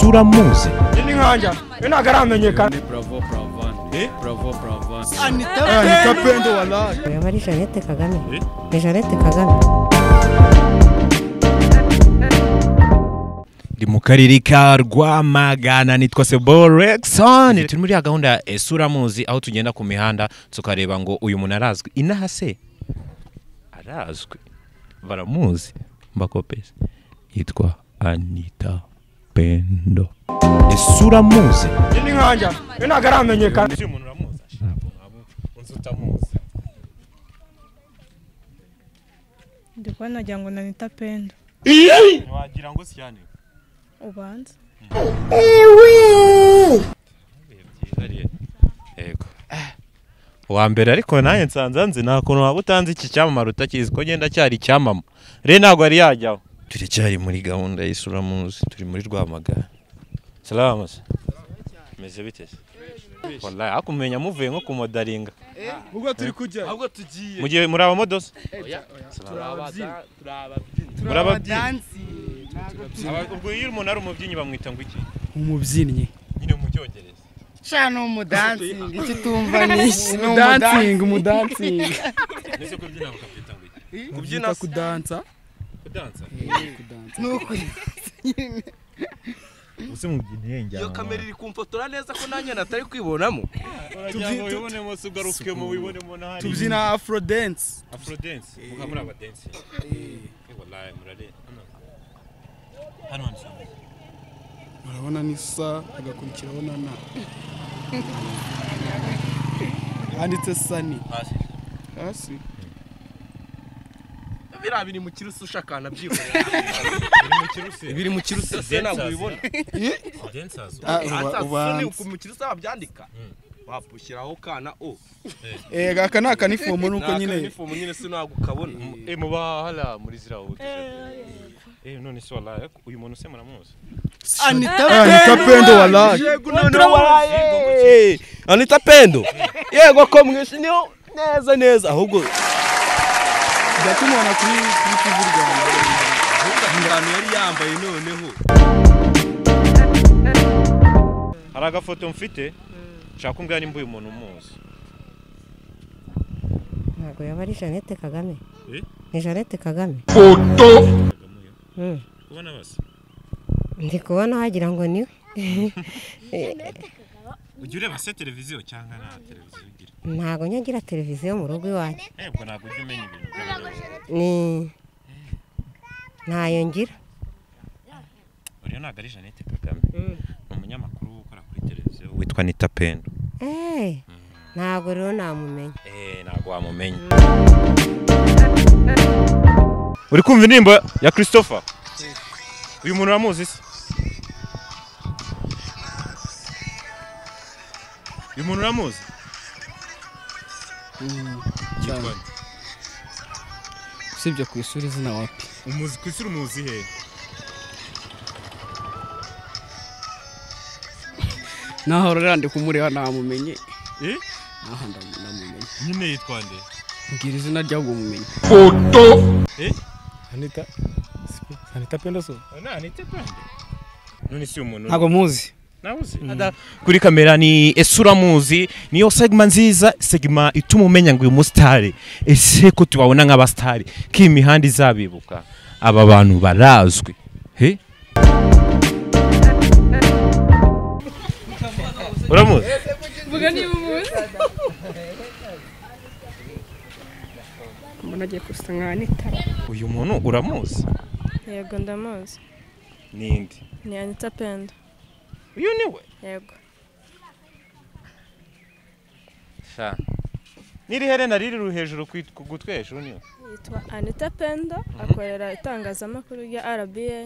turamuzi ni nkajya we ntabwo aramenyekana anita pendo waraje yaba ari jeannette kagame ni jeannette kagame ndi mu karere ka rwamagana nitwa sebo rexon turi muri ya gahunda ya ese uramuzi aho tugenda ku mihanda tukareba ngo uyu muntu arazwi inaha se arazwi baramuzi mbakopesi yitwa anita pendo ese uramuzi ni nkajya we ntabwo aramenyekana uyu muntu uramuzi ntabwo nkamuzi unzi utamuzi ndi kubona nagira ngo nanita pendo wagira ngo si cyane ubanza yego uwa mbere ariko nanjye nsanze nzi nta kuntu waba utanze iki cyamamare utakizi ko ngenda cyari icyamama rero ntabwo yari yajyaho turacyari muri gahunda y'isuramuzi turi muri rwamagana salamu se meze bite se wallahi ariko umenya muvuye nko ku modaringa ubwo turi kujya ahubwo tugiye mu gihe muri abamodosa muri ubwo iyo umuntu ari umubyinnyi bamwita ngo iki umubyinnyi nyine mu cyongereza shana ni umudansingi icyo utumva ni iki ni umudansingi umudansingi ndetse kubyina bakabyita ngo iki kubyina kudansa kudansa kudansa ni ukuri uzi mu byineye njyana iyo kamera iri kumfotora neza ko nanjye natari kwibonamo tubyine wibonemo se ugarukemo wibonemo n'ahari tubyina afro dance afrodense muka muri abadense Eh, wallahi murare hano hano hanisanga urabona n'isa agakurikiraho na na handitse sani hasi hasi biriya biri mu kirusi ushakana byikorera biri mu kirusi se ntabwo ubibona dancers Ah, uba- asoni ubanza ku mu kirusi babyandika wapushyiraho kana o Eh, aka ni akanifomo nuko naka nyine uniform nyine se ntabwo ukabona eh muba hala muri zira wote eh none se wallahi ariko uyu muntu se muramuzi anita pendo waraje yego noneho waraye anita pendo yego ko mwishiniho neza neza ahubwo tujya tumubona kuri kuri tivi rwanda ingano yari yambaye noneho hari agafoto mfite nshaka kumbwira nimba uyu muntu umuzi ntabwo yaba ari jeannette kagame Eh? ni jeannette kagame Mm. ubona basi ndi kubona wagira ngo ni ujya ureba se televiziyo cyangwa nta televiziyo ugira ntabwo nyagira televiziyo mu rugo iwanjye eh ubwo ntabwo ujya umenya ibintu by'abareba. ni ntayo ngira uriya ntabwo ari jeannette kagame ni umunyamakuru ukora kuri televiziyo witwa nita pendo Eh, ntabwo rero namumenya Eh, ntabwo wamumenya uri kumva indirimbo ya christopher uyu muntu uramuzi se uyu muntu uramuzi cyane usibye ku ishuri izina wapi umuzi ku isi urumuzi he naho rero ndi kumureba namumenye Eh? naho ndamumenye nyine yitwa nde mbwira izina ry'ubwo mumenye Eh? anita siko, anita pendo so none si umuntu ntabwo muzi Ada, kuri kamera ni ese uramuzi niyo segma nziza segma ituma umenya ngo uyu musitari ese ko tubabona nk'abasitari ko iyi mihanda izabibuka aba bantu barazwi he uramuzi mvuga niba umunsi mbona agiye gusa nka anita uyu muntu uramuzi yego ndamuzi ninde ni anita pendo uyu ni we yego sha n'iri herena riri ru hejuru ku it- ku gutwi hejuru niyo yitwa anita pendo akorera itangazamakuru rya rba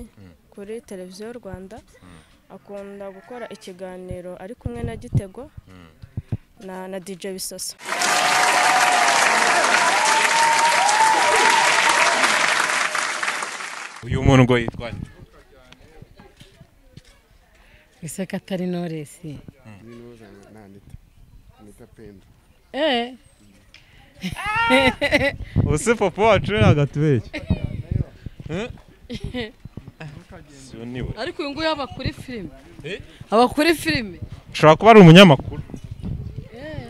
kuri televiziyo rwanda akunda gukora ikiganiro ari kumwe na gitego na na dj bisoso uyu muntu ngo yitwa nde? isoko atari noresi Você popô, tira na gatwete. nibura ariko uyu nguyu aba kuri filime Eh? aba kuri filime ushobora kuba ari umunyamakuru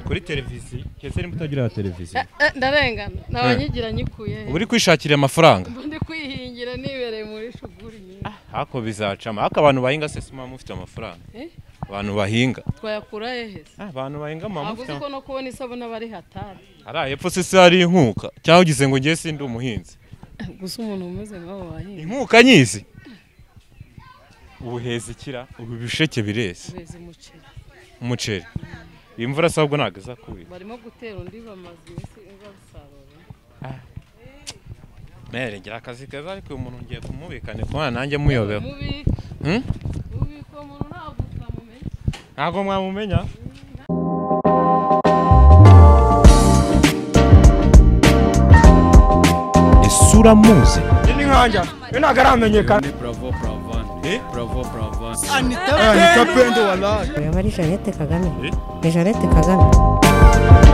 kuri televiziyo kese nimba utagira televiziyo Eh, eh, ndarengana ntabanyigira nyikuye he? uba uri kwishakira amafaranga Mba ndi kwihingira nibereye muri shuguri nyinshi hako bizacamo ariko abantu bahinga se si mufite amafaranga Eh? abantu bahinga twayakura hehe se Ah, abantu bahinga mama ntabwo mufite uzi ko no kubona isabune aba ari hatari amafaranga hepfo se si hari inkuka cyangwa ugize ngo ngiye sindi umuhinzi gusa umuntu umeze nk'abo bahinzi inkuka nyizi ubuheza ikira ubu ibisheke bireze beza umuceri umuceri iyi mvura se ahubwo ntabwo izakubira barimo gutera undi bamaze iminsi basarura mere ngira akazi keza ariko uyu muntu ngiye kumubikane kuba nanjye muyobewe mubi Hmm? mubi ko umuntu ntabwo utamumenya ntabwo mwamumenya isura muzi ni nkanja we ntabwo aramenyekana Bravo, Bravan. Eh? Bravo, Bravan. Eh, ni tapendo wallahi yaba ari jeannette kagame Eh? ni jeannette kagame